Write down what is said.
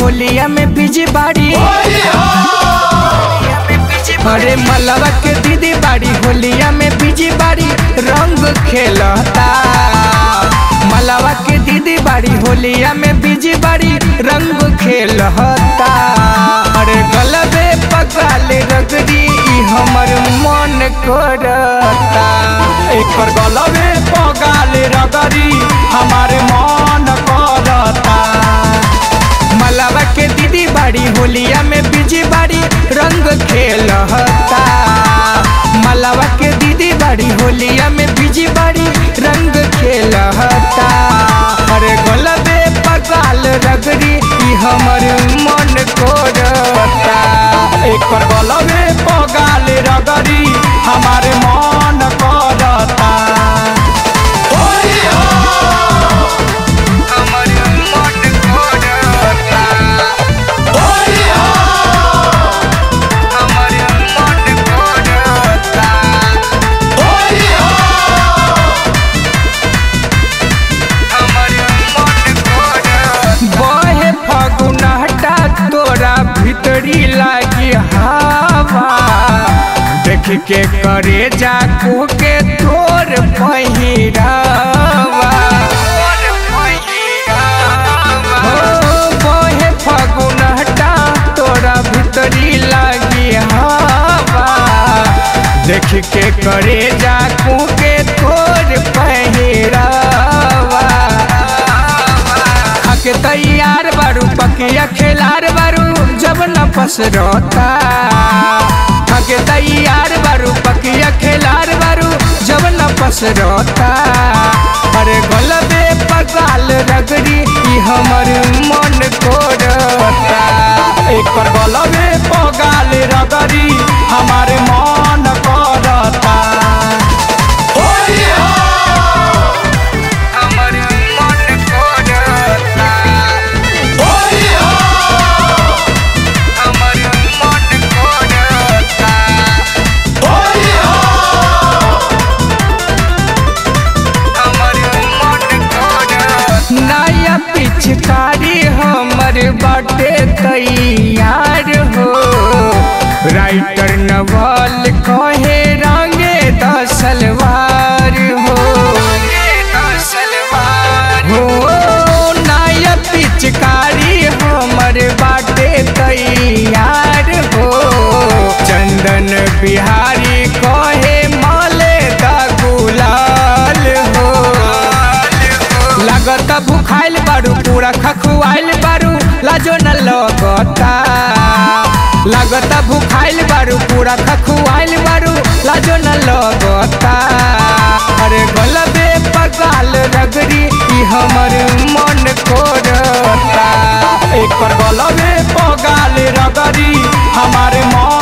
होलिया में बिजी बाड़ी अरे मलवा के दीदी बाड़ी होलिया में बिजी बाड़ी रंग खेलता मलवा के दीदी बाड़ी होलिया में बिजी बाड़ी रंग खेलता अरे गलबे पकाले रगड़ी ई हमर मन करता एक पर गलबे पगाले रगरी हमारे मन करता मलवा के दीदी बाड़ी होलिया में बिजी बाड़ी रंग खेलता मलवा के दीदी बाड़ी होलिया में बिजी बाड़ी रंग खेलता अरे गलबे पकाल रगड़ी ई हमर मन करता एक पर गलबे पगाले रगरी हमारे मन करता हमर मन करता हमर मन करता बहे फगुनहटा तोरा भीतरी लागी हवा देख के करे जाकू के तोर पहिरावा हो बहे फगुनहटा तोरा भीतरी लागी हवा देख के करे जाकू के तोर पहिरावा खाके तैयार बारू पकिया खेलार बारू जब न पसरता खाके तैयार बारू पकिया खेलार बारू जब न पसरता अरे गलबे पगाल रगड़ी ई हमर मन करता एक पर गलबे पगाले रगरी हमारे मन करता हमर मन करता हमर मन करता नया पिचकारी हमर बाटे तैयार हो राइटर नवल कहे रंगे दसलवार हो हो नया पिचकारी हमर बाटे तैयार हो चंदन बिहारी कहे माले दा गुलाल हो लगता भूखाइल बारू पूरा खखुआइल बारू लाजो न लगता लगता भूखाइल बारू पूरा खखुआइल बारू लाजो न लगता अरे गलबे पगाल रगड़ी ई हमर मन करता एक पर गलबे पगाले रगरी हमारे मन